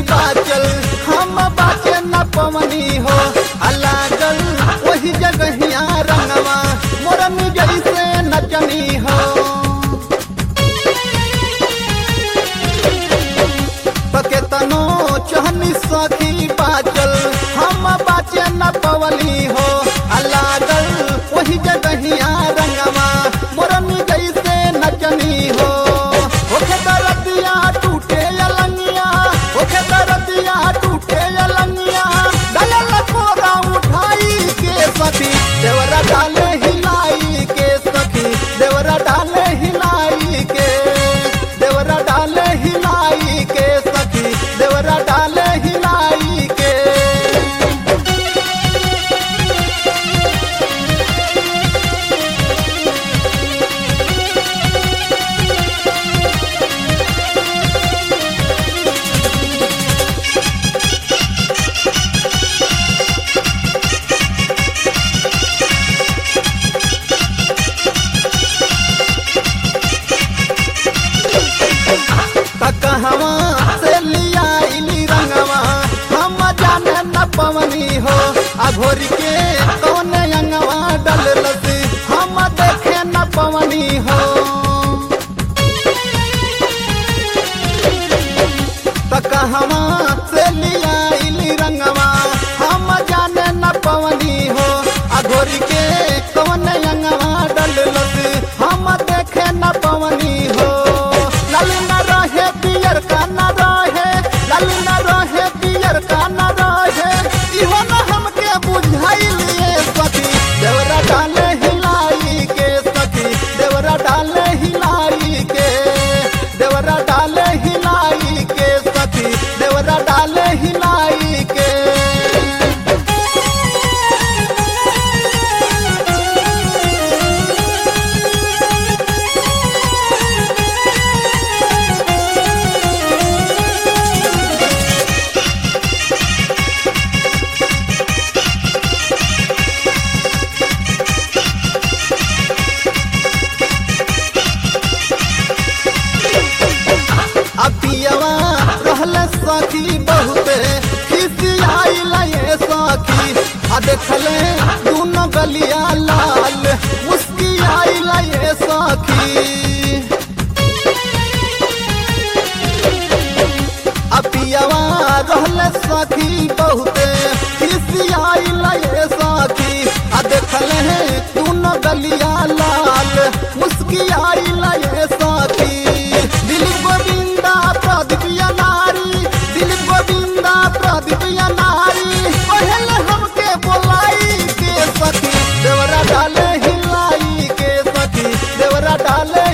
बाचल हम बाचे न पवनी हो अलागल वही जगहिया रंगवा मोरन जैसे नचनी हो पके तनो चहनी सखी बाचल हम बाचे न पवली हो अलागल वही जगहिया रंगवा मोरन जैसे नचनी हो ओखे दरदिया टूटे अलंगिया ओखे दरदिया टूटे अलंगिया दलल कोरा उठाई के सखी देवरा डाले हिलाई के सखी देवरा डाले हिलाई के देवरा डाले हिलाई के सखी देवरा डाले हिलाई के कहवा से लिया इली रंगवा हम जाने न पवनी हो अघोर के कौन अंगवा डललस हम देखे न पवनी हो त कहवा से लिया इली रंगवा हम जाने न पवनी हो अघोर के कौन अंगवा डललस हम देखे न पवनी हो लाल न रहे पियर का न रहे लाल न रहे पियर का न रहे इहो न हमके बुझाइलिए सखी देवरा डाले हिलाई के सखी देवरा डाले हिलाई के देवरा डाले हिलाई के सखी देवरा डाले हिलाई के अपियवा रहल सखी बहुते खिसियाइल ये सखी आ देखले दोनों गलिया लाल मुस्कियाइल ये सखी अपियवा रहल सखी बहुते खिसियाइल ये सखी आ देखले दोनों गलिया लाल मुस्कियाइल ये सखी दिल गोविंदा प्रदीप या नारी दिल गोविंदा प्रदीप या नारी पहले हमके बोलाई के सखी देवरा डाले हिलाई के सखी देवरा डाले